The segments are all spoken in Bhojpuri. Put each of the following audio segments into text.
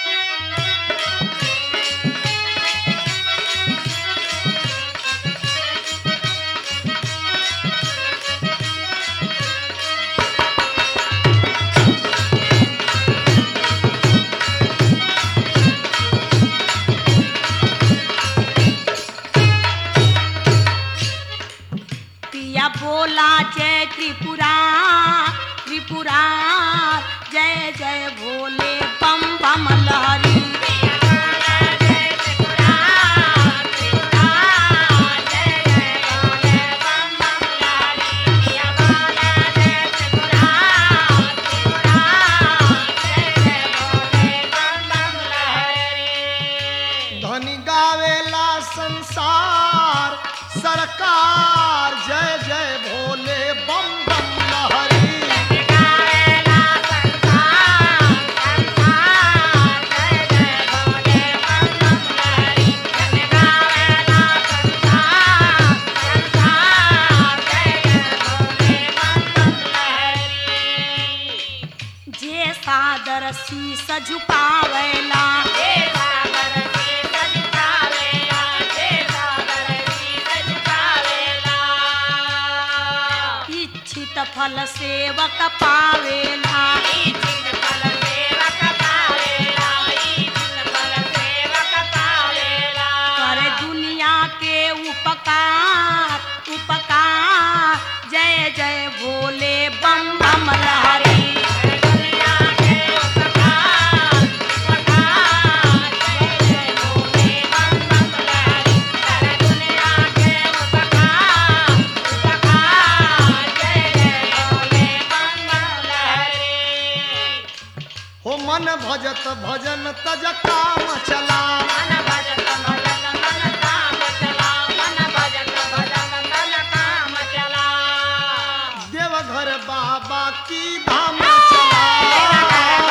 पिया बोला जय त्रिपुरा त्रिपुरा जय जय भोले बम बम लहरी धनी गावेला संसार सरकार जय जय भोले बम बम लहरी जे सादर शीस झुकावेला इच्छित फल सेवक पावेला करे दुनिया के उपकार उपकार जय जय भोले बम बम लहरी हो मन भजत भजन तज काम चला देवघर बाबा की धाम चला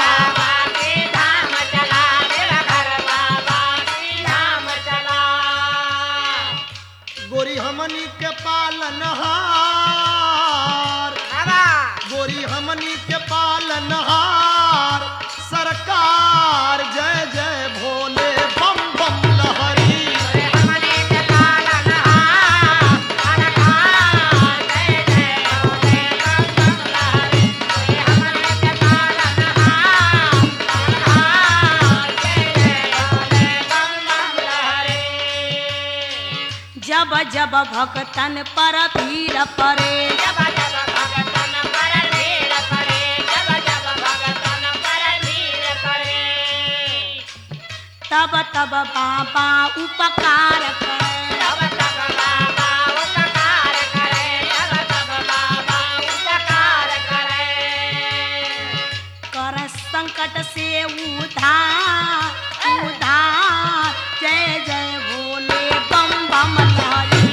गोरी हमनी के पालनहार गोरी हमनी के पालनहार सरकार जय जय भोले बम बम लहरी जब जब भक्तन पर भीड़ पड़े तब तब बाबा उपकार करे कर संकट से उधार उधार जय जय भोले बम बम लहरी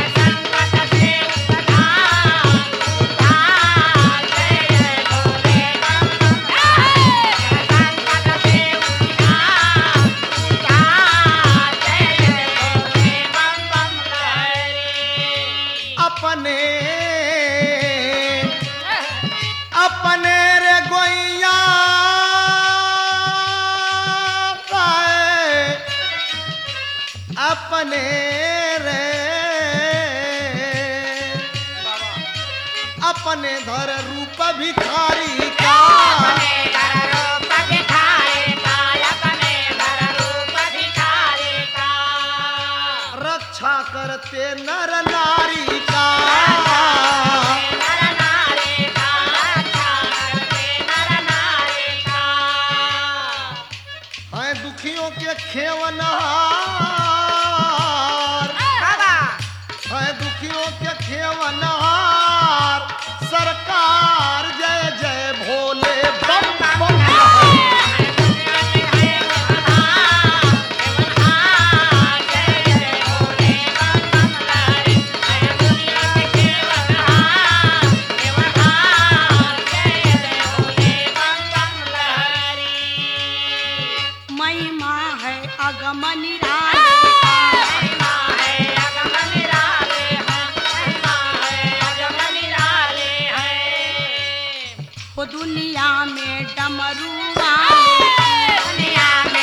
अपने अपने रे गोइया गाए, अपने रे अपने धर रूप भिखारी का रक्षा करते नर नारी का है दुखियों के खेवनहार है दुखियों के खेवनहार सरकार जय जय भोले बम बम महिमा है अगमनी वो दुनिया में डमरू वाले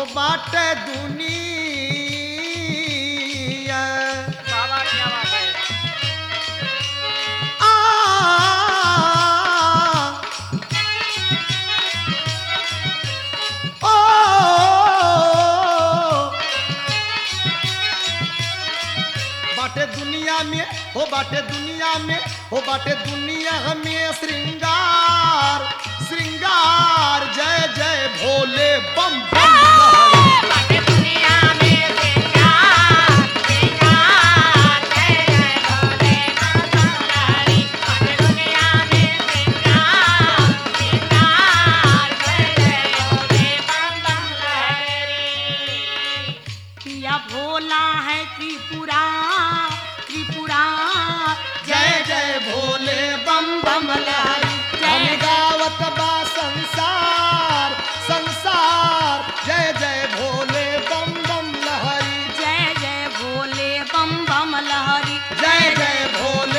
बाटे दुनिया बाबा क्या बात है आ ओ बाटे दुनिया में हो बाटे दुनिया में हो बाटे दुनिया में श्रृंगार श्रृंगार जय जय भोले बम बम लहरी। बाटे दुनिया में श्रृंगार श्रृंगार जय जय भोले बाबा बाटे दुनिया में श्रृंगार श्रृंगार जय जय भोले बाबा लहरी पिया भोला है त्रिपुरा त्रिपुरा जय जय भोले बम बम लहरी हम गावत बा संसार संसार जय जय भोले बम बम लहरी जय जय भोले बम बम लहरी जय जय भोले